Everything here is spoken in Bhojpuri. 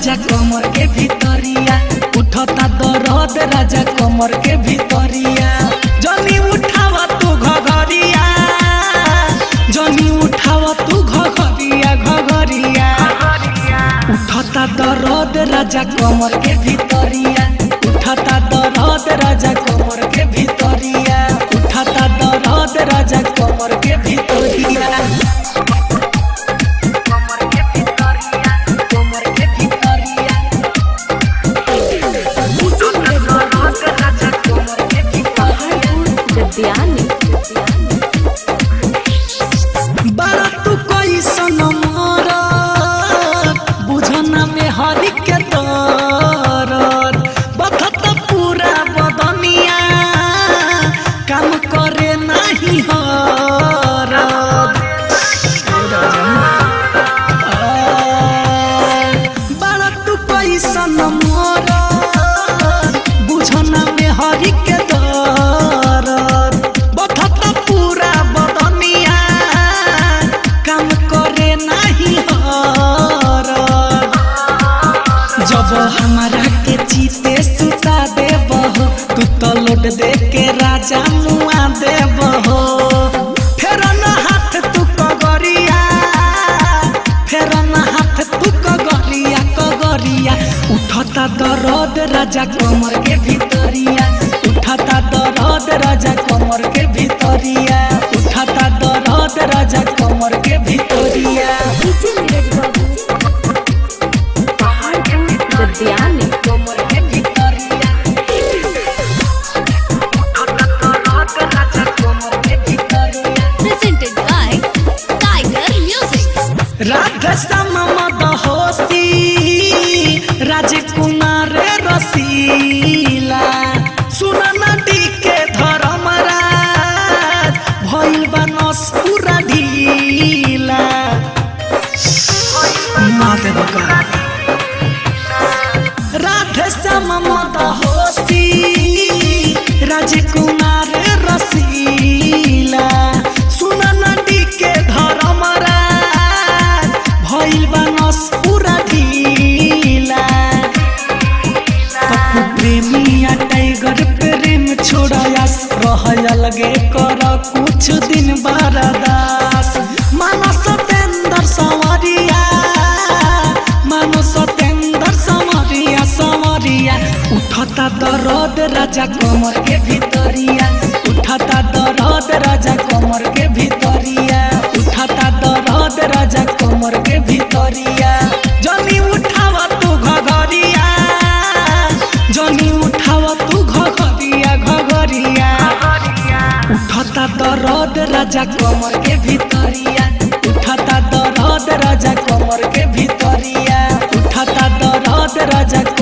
राजा कमर के भीतरिया उठता दर्द राजा कमर के भीतरिया जनी उठावा तू घघरिया जनी उठावा तू घघरिया घघरिया उठता दर्द राजा कमर के भीतरिया उठता दर्द राजा कमर के भीतरिया उठता दर्द राजा कमर के भीतरिया कमर के भीतरिया कमर के भीतरिया उठता दर्द राजा कमर के भीतरिया गद्यानी बारा तू कैसन मरद बुझना में हरि के दरद बखत पूरा बदनिया काम करे नहीं हरद बारा तू कैसन मरद बुझना में हरि के दरद बखत पूरा बदनिया काम करे नहीं हरद जब हमारा के चीते सुता देबहो तू तो लौट दे के राजा मुआ देबहो फेर न हाथ तू कगरिया फेर न हाथ तू कगरिया कगरिया उठता दर्द राजा कमर के भीतरिया उठता दर्द राजा कमर के भीतरिया उठता दर्द राजा कमर के भीतरिया डीजे नीरज बाबू पहाड़पुर गद्यानी कमर के भीतरिया उठता दर्द राजा कमर के भीतरिया presented by Tiger Music. Radha मद होसी राजकुमार रसीला सुन नदी के धर्मराज भइल बा नसपुरा ढीला माते बका राधे श्याम मद होसी राजकुमार रसीला सुन नदी के धर्मराज भइल बनस पूरा ढीला पप्पू प्रेमिया टाइगर प्रेम छोड़ायास रहल लगे कर कुछ दिन बरदास मानस सतेंद्र संवरिया मानस सतेंद्र संवरिया संवरिया उठता दर्द राजा कमर के भीतरिया उठता दर्द राजा कमर के भीतरिया उठता दर्द राजा कमर के भीतरिया जनी उठावा तू घघरिया जनी उठावा तू घघरिया घघरिया उठता दर्द राजा कमर के भीतरिया उठता दर्द राजा कमर के भीतरिया उठता दर्द राजा